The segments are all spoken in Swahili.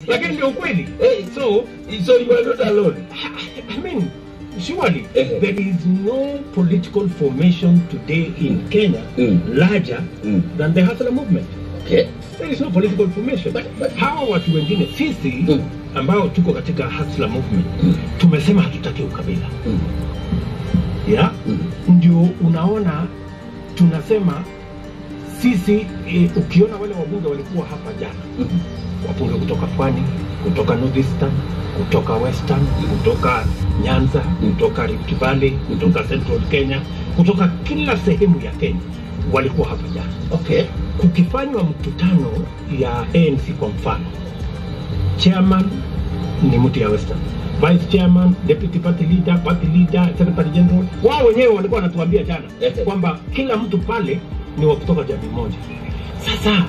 lakini ndio ukweli Eh, so so you are not alone. I mean, surely Eh. there is no political formation today in Kenya Mm. larger Mm. than the Hustler movement. Okay. There is no political formation. But- but- Hawa watu wengine sisi Mm. ambao tuko katika Hustler movement tumesema hatutaki ukabila Mm. yeah? Mm. Ndio unaona tunasema sisi e, ukiona wale wabunge walikuwa hapa jana Mm. wabunge kutoka pwani kutoka northeastern kutoka western kutoka nyanza kutoka rift valley kutoka central kenya kutoka kila sehemu ya kenya walikuwa hapa jana Okay. kukifanywa mkutano ya anc kwa mfano chairman ni mtu ya western vice chairman deputy party leader party leader secretary general wao wenyewe walikuwa wanatuambia jana Ehe. kwamba kila mtu pale ni wa kutoka jamii moja sasa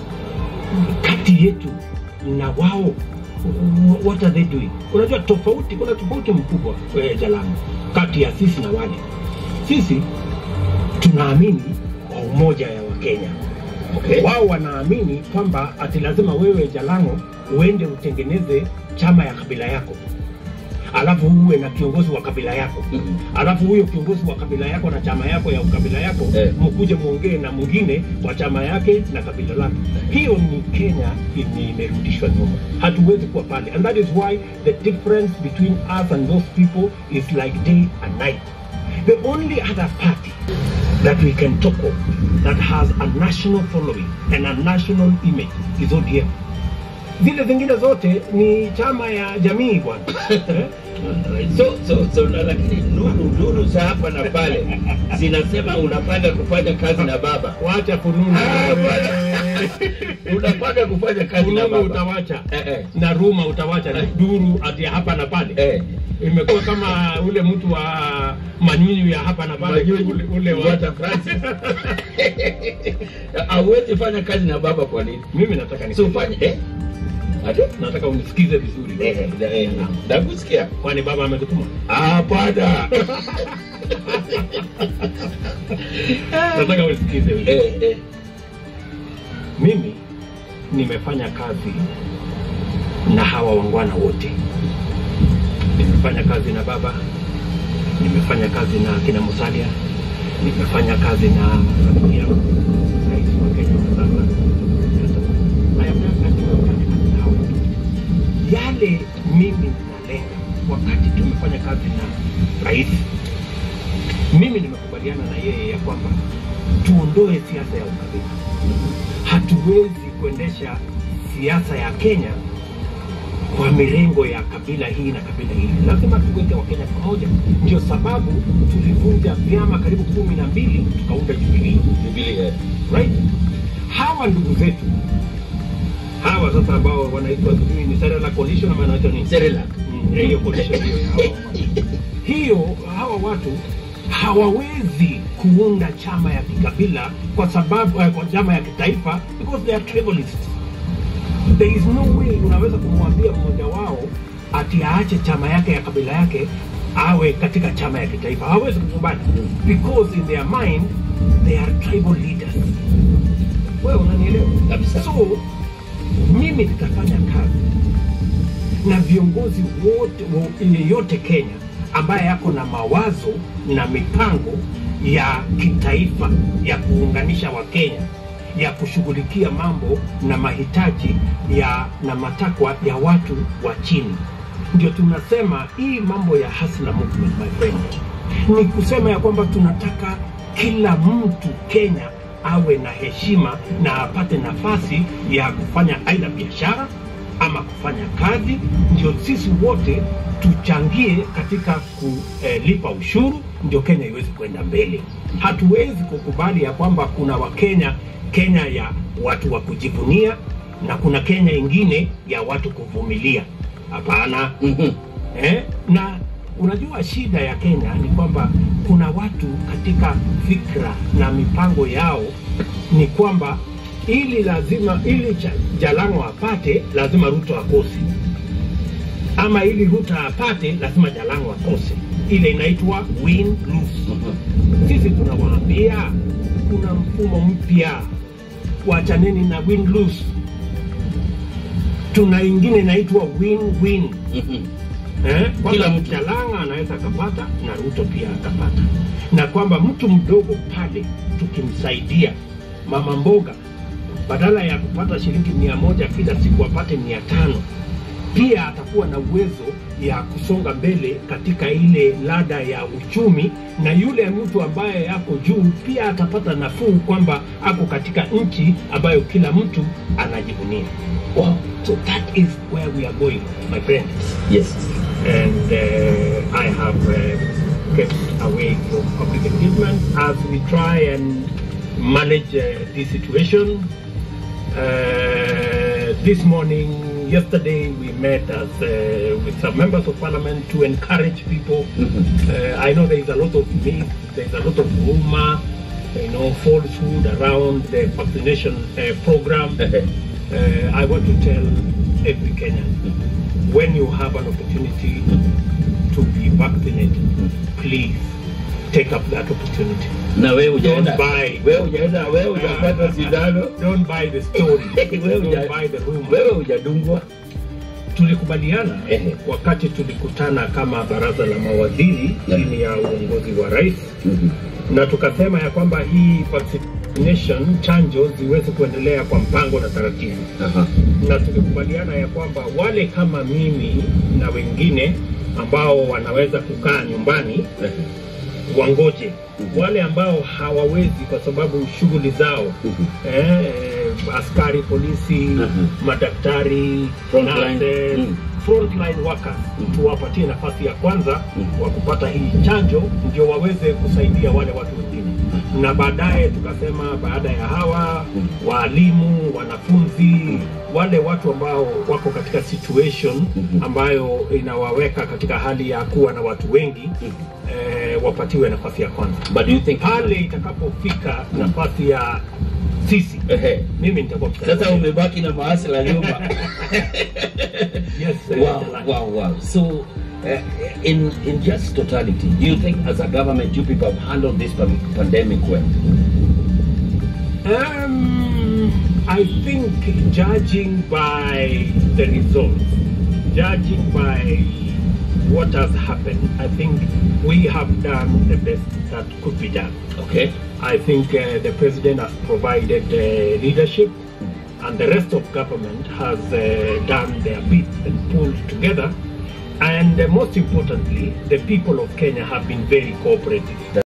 kati yetu na wao wh- what are they doing unajua tofauti kuna tofauti mkubwa eh, jalamu kati ya sisi na wale sisi tunaamini kwa umoja ya wakenya Okay. wao wanaamini kwamba ati lazima wewe Jalango uende utengeneze chama ya kabila yako, alafu uwe na kiongozi wa kabila yako Mhm. alafu huyo kiongozi wa kabila yako na chama yako ya ukabila yako Eh. mkuje muongee na mwingine wa chama yake na kabila lake. Hiyo ni Kenya ni imerudishwa nyuma, hatuwezi kuwa pale, and that is why the difference between us and those people is like day and night. The only other party that we can talk of that has a national following and a national image is ODM. Zile zingine zote ni chama ya jamii bwana. Eh? So, so, so, na lakini nuru nuru za hapa na pale zinasema unapanga kufanya kazi na baba. Wacha fununu. Ah, bwana. Unapanga kufanya kazi na Fununu baba. utawacha Eh, eh. na ruma utawacha Eh. duru ati ya hapa na pale Eh. imekuwa kama ule mtu wa manyunyu ya hapa na pale Manyunyu, ule, ule wa Walter Francis. Hauwezi fanya kazi na baba kwa nini? mimi nataka ni So fanya eh? Ati? nataka unisikize vizuri Eh, eh, eh, nakusikia. kwani baba amekutuma Hapana. nataka unisikize vizuri Eh, eh. mimi nimefanya kazi na hawa wangwana wote nimefanya kazi na baba nimefanya kazi na kina musalia nimefanya kazi na rafiki yangu rais wa kenya wa sasa I have done- nimefanya kazi na hawa watu. yale mimi nalenga wakati tumefanya kazi na rais mimi nimekubaliana na yeye ya kwamba tuondoe siasa ya ukabila hatuwezi kuendesha siasa ya Kenya kwa mirengo ya kabila hii na kabila hili. Lazima tuweke Wakenya pamoja. Ndio sababu tulivunja vyama karibu kumi na mbili tukaunda Jubilee, Biblia. right? Hawa ndugu zetu hawa sasa ambao wanaitwa sijui ni Serela Coalition ama wanaitwa nini? Cerelac. Mm, hiyo coalition hiyo ya hawa watu. hiyo hawa watu hawawezi kuunda chama ya kikabila kwa sababu eh, kwa chama ya kitaifa because they are tribalists there is no way unaweza kumwambia mmoja wao ati aache chama yake ya kabila yake awe katika chama ya kitaifa hawezi kukubali because in their mind they are tribal leaders wewe unanielewa Kabisa. so mimi nitafanya kazi na viongozi wote wo- yeyote Kenya ambaye yako na mawazo na mipango ya kitaifa ya kuunganisha Wakenya ya kushughulikia mambo na mahitaji ya na matakwa ya watu wa chini. Ndio tunasema hii mambo ya hustler movement, my friend, ni kusema ya kwamba tunataka kila mtu Kenya awe na heshima na apate nafasi ya kufanya aidha biashara ama kufanya kazi, ndio sisi wote tuchangie katika kulipa ushuru, ndio Kenya iweze kwenda mbele. Hatuwezi kukubali ya kwamba kuna Wakenya, Kenya ya watu wa kujivunia na kuna Kenya ingine ya watu kuvumilia. Hapana. Mhm. Eh, na unajua shida ya Kenya ni kwamba kuna watu katika fikra na mipango yao ni kwamba ili lazima ili cha- Jalango apate lazima Ruto akose, ama ili Ruto apate lazima Jalango akose. Ile inaitwa win lose. Mhm. Sisi tunawaambia kuna mfumo mpya, wachaneni na win lose. tuna ingine inaitwa win-win Mhm. eh, Kila kwamba mtu. Chalanga anaweza akapata na Ruto pia akapata, na kwamba mtu mdogo pale tukimsaidia mama mboga, badala ya kupata shilingi mia moja kila siku apate mia tano pia atakuwa na uwezo ya kusonga mbele katika ile lada ya uchumi, na yule mtu ambaye ako juu pia atapata nafuu kwamba ako katika nchi ambayo kila mtu anajivunia. Wow. So that is where we are going, my friend. Yes. and uh, I have uh, kept away from public engagement as we try and manage uh, this situation. Uh, this morning, yesterday, we met as, uh, with some members of parliament to encourage people. Mhm. Uh, I know there is a lot of myth, there is a lot of rumor, you know, falsehood around the vaccination uh, program. Uh, I want to tell every Kenyan when you have an opportunity to be vaccinated, please take up that opportunity. na wewe hujaenda Don't buy. wewe hujaenda wewe hujapata sindano Don't buy the story. Wewe Don't huja- buy the rumor. wewe hujadungwa Tulikubaliana Ehe. wakati tulikutana kama baraza la mawaziri Yeah. chini ya uongozi wa rais, Mhm. na tukasema ya kwamba hii vaccination chanjo ziweze kuendelea kwa mpango na taratibu. Aha. na tulikubaliana ya kwamba wale kama mimi na wengine ambao wanaweza kukaa nyumbani Ehe. wangoje, Mhm. wale ambao hawawezi kwa sababu shughuli zao Mhm. eh, askari polisi, Mhm. madaktari, Frontline. nurses, Mhm. frontline workers Mhm. tuwapatie nafasi ya kwanza Mhm. wa kupata hii chanjo ndio waweze kusaidia wale watu wengine, na baadaye tukasema baada ya hawa Mhm. waalimu, wanafunzi, wale watu ambao wako katika situation Mhm. ambayo inawaweka katika hali ya kuwa na watu wengi eh, wapatiwe nafasi ya kwanza. but do you think Pale itakapofika nafasi ya sisi, Ehe. mimi nitakuwa mstari wa sasa mbele. umebaki na maasi la nyuma Yes, eh, wow, Jalani. wow, wow. So, uh, in in just totality, do you think as a government you people have handled this pan- pandemic well? Um, I think judging by the results, judging by what has happened, I think we have done the best that could be done. Okay. I think uh, the president has provided uh, leadership, and the rest of government has uh, done their bit and pulled together. And uh, most importantly, the people of Kenya have been very cooperative.